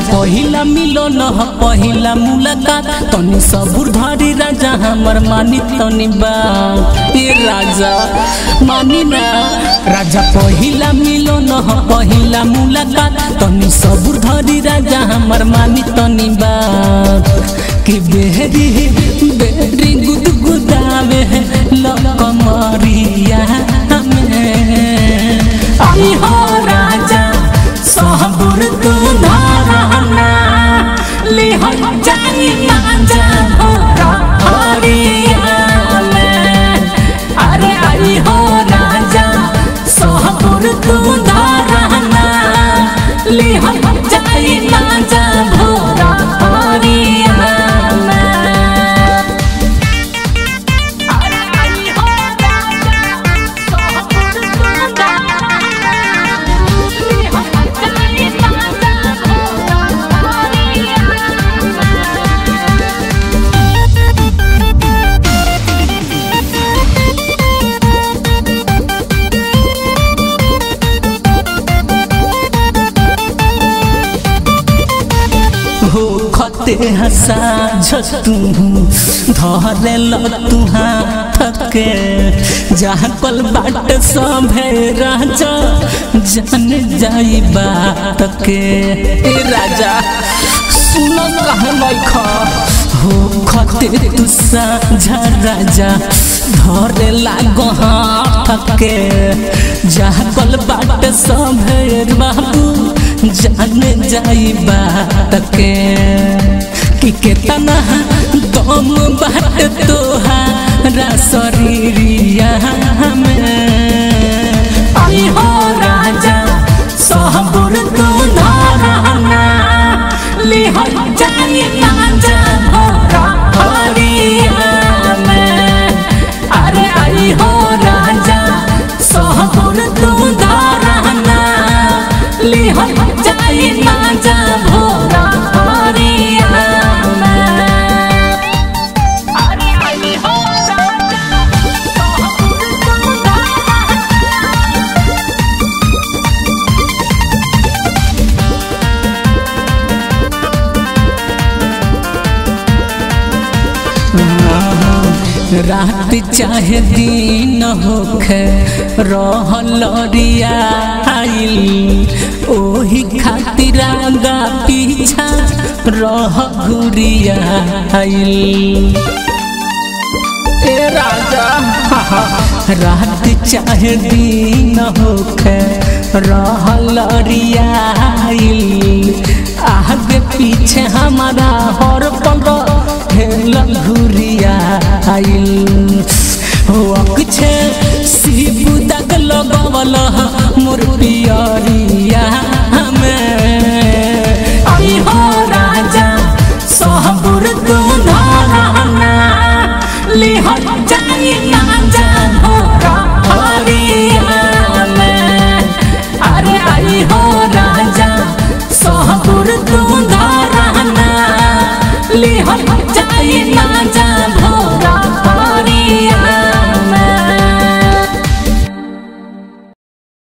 पहिला मिलन ह पहिला मुलाकात तनी सबुर धरी राजा हमर मानी तनी बा ए राजा मानी ना राजा पहिला मिलन ह पहिला मुलाकात तनी सबुर धरी राजा हमर मानी तनी बा कि बेहरी बेहरी गुदगुदावे लकमरिया में आई हो राजा सहबुर तू धारना ले हो जानी मांजा भोरा हरिया में अरे आई हो राजा सहबुर तू धारना ले हो जानी मांजा भोरा हरिया में अरे आई हो राजा सहबुर तू धारना ले हो जानी मांजा भोरा हरिया हो खते हसा झतू धरे ल तू हाथ के जहाँ कल बाट सभे राजा जान जाई बात के ए राजा सुन कहे लइखा हो खते तू साझा राजा धरे लागो हाथ के जहाँ कल बाट सभे बाबू जान जाई बात के कि केतना दम बाट तोहारा शरीरिया में आई हो राजा सहबुर तू धारना ले हो जानी मांजा भोरा हरिया में अरे आई हो राजा सहबुर तू धारना ले हो जानी मांजा भोरा हरिया में अरे आई हो राजा सहबुर तू धारना रात चाहे दिन होखे रहल रियाइल ओही खातिर आगा पीछा रह घुरियाइल ए राजा रात चाहे दिन होखे रहल रियाइल आगे पीछे हमारा हर पल हेल घुरियाइल हो अक्षे शिव दग लगवल मोर पियरिया में आई हो राजा सहबुर तू धारना ले हो जानी मांजा भोरा हरिया में अरे आई हो राजा सहबुर तू धारना ले हो जानी मांजा